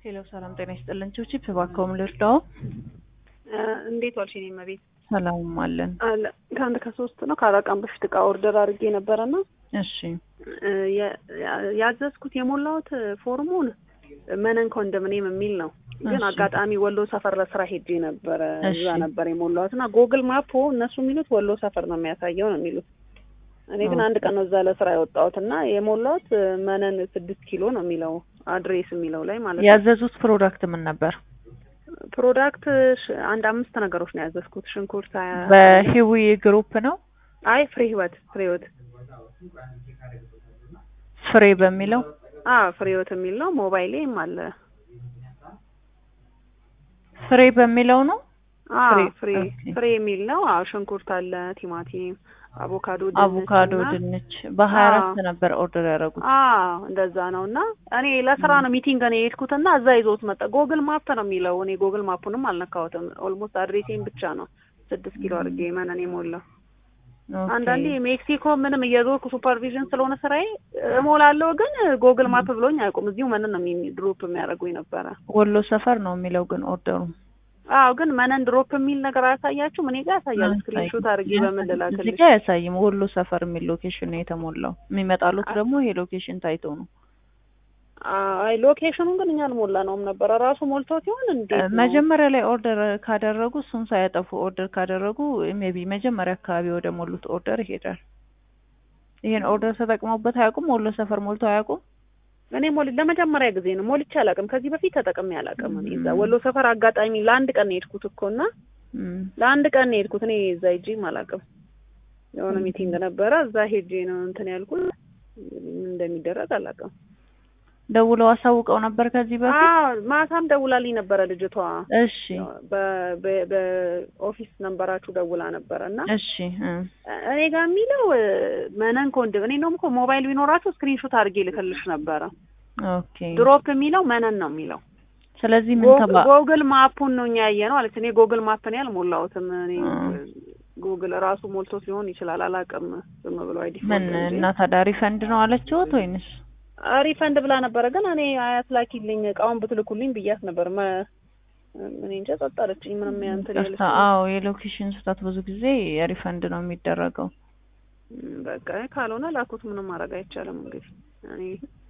ሄሎ ሰላም ጤና ይስጥልን። ቺፕ እባክዎን ልርዳው? እንዴት ዋልሽ? እኔ መቤት ሰላም አለን። አለ ከአንድ ከሶስት ነው ከአራት ቀን በፊት እቃ ኦርደር አድርጌ ነበረና እሺ ያዘዝኩት የሞላሁት ፎርሙን መነን ኮንዶሚኒየም የሚል ነው። ግን አጋጣሚ ወሎ ሰፈር ለስራ ሄጄ ነበረ። እዛ ነበር የሞላሁት እና ጎግል ማፑ እነሱ የሚሉት ወሎ ሰፈር ነው የሚያሳየው ነው የሚሉት። እኔ ግን አንድ ቀን ነው እዛ ለስራ የወጣሁት እና የሞላሁት መነን ስድስት ኪሎ ነው የሚለው አድሬስ የሚለው ላይ ማለት ነው። ያዘዙት ፕሮዳክት ምን ነበር? ፕሮዳክት አንድ አምስት ነገሮች ነው ያዘዝኩት። ሽንኩርት በሂዊ ግሩፕ ነው። አይ ፍሬ ህይወት ፍሬ ህይወት ፍሬ በሚለው አ ፍሬ ህይወት የሚል ነው። ሞባይሌም አለ ፍሬ በሚለው ነው። አ ፍሬ ፍሬ የሚል ነው። አዎ ሽንኩርት አለ፣ ቲማቲም፣ አቮካዶ፣ ድንች አቮካዶ፣ ድንች በሀያ አራት ነበር ኦርደር ያደረጉት። አዎ እንደዛ ነው። እና እኔ ለስራ ነው ሚቲንግ ነው የሄድኩት እና እዛ ይዞት መጣ። ጎግል ማፕ ነው የሚለው። እኔ ጎግል ማፑንም አልነካሁትም። ኦልሞስት አድሬሴን ብቻ ነው ስድስት ኪሎ አድርጌ መነን የሞላው። አንዳንዴ ሜክሲኮ ምንም እየዞርኩ ሱፐርቪዥን ስለሆነ ስራዬ እሞላለሁ፣ ግን ጎግል ማፕ ብሎኝ አያውቁም። እዚሁ መነን ነው ድሮፕ የሚያደርጉኝ ነበረ። ወሎ ሰፈር ነው የሚለው ግን ኦርደሩ አዎ ግን መነን ድሮፕ የሚል ነገር አያሳያችሁም? እኔ ጋር ያሳያል። ስክሪንሾት አድርጌ በምን ልላክልሽ? እዚህ ጋር አያሳይም። ወሎ ሰፈር የሚል ሎኬሽን ነው የተሞላው። የሚመጣሉት ደግሞ ይሄ ሎኬሽን ታይቶ ነው። አይ ሎኬሽኑን ግን እኛ አልሞላነውም ነበረ። ራሱ ሞልቶ ሲሆን እንዴት ነው? መጀመሪያ ላይ ኦርደር ካደረጉ እሱን ሳያጠፉ ኦርደር ካደረጉ ሜቢ መጀመሪያ አካባቢ ወደ ሞሉት ኦርደር ይሄዳል። ይሄን ኦርደር ተጠቅመውበት አያውቁም? ወሎ ሰፈር ሞልቶ አያውቁም? እኔ ሞል ለመጀመሪያ ጊዜ ነው ሞልቼ አላውቅም። ከዚህ በፊት ተጠቅሜ አላውቅም። እኔ እዛ ወሎ ሰፈር አጋጣሚ ለአንድ ቀን ነው የሄድኩት እኮ እና ለአንድ ቀን ነው የሄድኩት። እኔ እዛ ሄጄም አላውቅም። የሆነ ሚቲንግ ነበረ እዛ ሄጄ ነው እንትን ያልኩት። ምን እንደሚደረግ አላውቅም። ደውለው አሳውቀው ነበር ከዚህ በፊት? አዎ ማታም ደውላልኝ ነበረ ልጅቷ። እሺ በኦፊስ ነንበራችሁ ደውላ ነበረ እና እሺ እኔ ጋር የሚለው መነን ኮንዶም እኔ ነው እኮ ሞባይል ቢኖራችሁ ስክሪንሾት አድርጌ ልክልሽ ነበረ። ኦኬ ድሮፕ የሚለው መነን ነው የሚለው። ስለዚህ ምን ተባ ጎግል ማፑን ነው እኛ ያየ ነው አለች። እኔ ጎግል ማፕ ነው ያልሞላሁትም። እኔ ጉግል ራሱ ሞልቶ ሊሆን ይችላል አላውቅም። ዝም ብሎ አይዲ ምን እና ታዲያ ሪፈንድ ነው አለችሁት ወይንስ ሪፈንድ ብላ ነበረ። ግን እኔ አያት ላኪልኝ እቃውን ብትልኩልኝ ብያት ነበር። እኔ እንጃ ጸጥ አለችኝ። ምንም እንትን ያለች አዎ፣ የሎኬሽን ስህተት ብዙ ጊዜ ሪፈንድ ነው የሚደረገው። በቃ ካልሆነ ላኩት፣ ምንም ማድረግ አይቻልም። እንግዲህ እኔ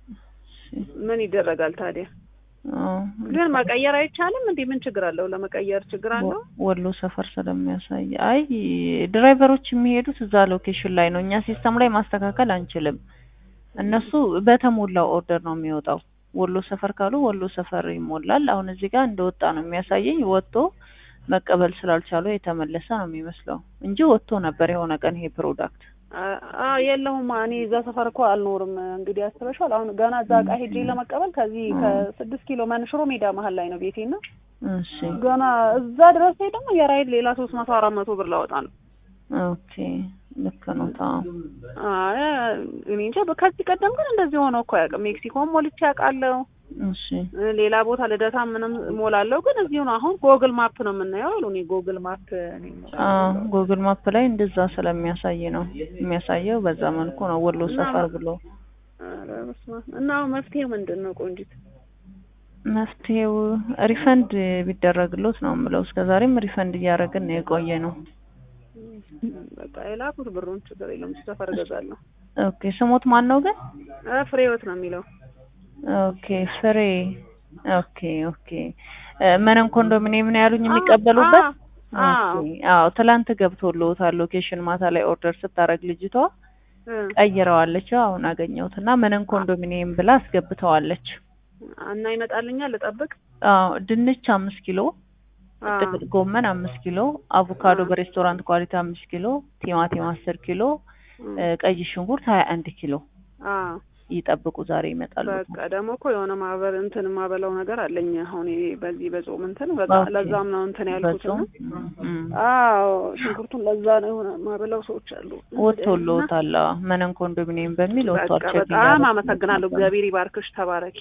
ምን ይደረጋል ታዲያ? ግን መቀየር አይቻልም እንዴ? ምን ችግር አለው? ለመቀየር ችግር አለው? ወሎ ሰፈር ስለሚያሳይ አይ ድራይቨሮች የሚሄዱት እዛ ሎኬሽን ላይ ነው። እኛ ሲስተም ላይ ማስተካከል አንችልም። እነሱ በተሞላው ኦርደር ነው የሚወጣው። ወሎ ሰፈር ካሉ ወሎ ሰፈር ይሞላል። አሁን እዚህ ጋር እንደወጣ ነው የሚያሳየኝ። ወጥቶ መቀበል ስላልቻሉ የተመለሰ ነው የሚመስለው እንጂ ወጥቶ ነበር የሆነ ቀን ይሄ ፕሮዳክት። አዎ የለውም። እኔ እዛ ሰፈር እኮ አልኖርም። እንግዲህ አስበሽዋል። አሁን ገና እዛ እቃ ሄጄ ለመቀበል ከዚህ ከስድስት ኪሎ መንሽሮ ሜዳ መሀል ላይ ነው ቤቴና እሺ ገና እዛ ድረስ ደግሞ የራይድ ሌላ ሶስት መቶ አራት መቶ ብር ላወጣ ነው። ኦኬ ልክ ነው። ታው እኔ እንጃ። ከዚህ ቀደም ግን እንደዚህ ሆኖ እኮ አያውቅም። ሜክሲኮም ሞልቼ አውቃለሁ። እሺ ሌላ ቦታ ልደታ ምንም ሞላለሁ። ግን እዚሁ ነው። አሁን ጎግል ማፕ ነው የምናየው አሉ። እኔ ጎግል ማፕ አዎ፣ ጎግል ማፕ ላይ እንደዛ ስለሚያሳይ ነው የሚያሳየው። በዛ መልኩ ነው ወሎ ሰፈር ብሎ እና መፍትሄው ምንድን ነው ቆንጂት? መፍትሄው ሪፈንድ ቢደረግሎት ነው የምለው። እስከዛሬም ሪፈንድ እያደረግን ነው የቆየ ነው። በቃ የላኩት ብሩን ችግር የለውም። ሰፈር እገዛለሁ። ኦኬ ስሞት ማን ነው ግን? ፍሬ ህይወት ነው የሚለው። ኦኬ ፍሬ። ኦኬ ኦኬ። መነን ኮንዶሚኒየም ነው ያሉኝ የሚቀበሉበት? አዎ ትላንት ገብቶልዎታል። ሎኬሽን ማታ ላይ ኦርደር ስታደርግ ልጅቷ ቀይረዋለች። አሁን አገኘሁት እና መነን ኮንዶሚኒየም ብላ አስገብተዋለች። እና ይመጣልኛል ልጠብቅ? አዎ ድንች አምስት ኪሎ ጥቅል ጎመን አምስት ኪሎ፣ አቮካዶ በሬስቶራንት ኳሊቲ አምስት ኪሎ፣ ቲማቲም አስር ኪሎ፣ ቀይ ሽንኩርት ሀያ አንድ ኪሎ ይጠብቁ። ዛሬ ይመጣሉ። በቃ ደግሞ እኮ የሆነ ማህበር እንትን ማበላው ነገር አለኝ አሁን በዚህ በጾም እንትን በቃ ለዛም ነው እንትን ያልኩት። አዎ ሽንኩርቱን ለዛ ነው የሆነ ማበላው ሰዎች አሉ። ወጥቶልዎታል። መነን ኮንዶሚኒየም በሚል ወጥቷል። በጣም አመሰግናለሁ። እግዚአብሔር ይባርክሽ። ተባረኪ።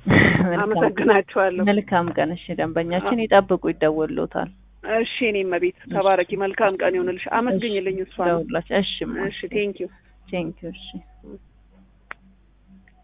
አመሰግናችኋለሁ። መልካም ቀን። እሺ ደንበኛችን ይጠብቁ፣ ይደወልዎታል። እሺ እኔም መቤት ተባረኪ። መልካም ቀን ይሆንልሽ። አመስግኝልኝ እሷ። እሺ እሺ ቴንኪዩ ቴንኪዩ። እሺ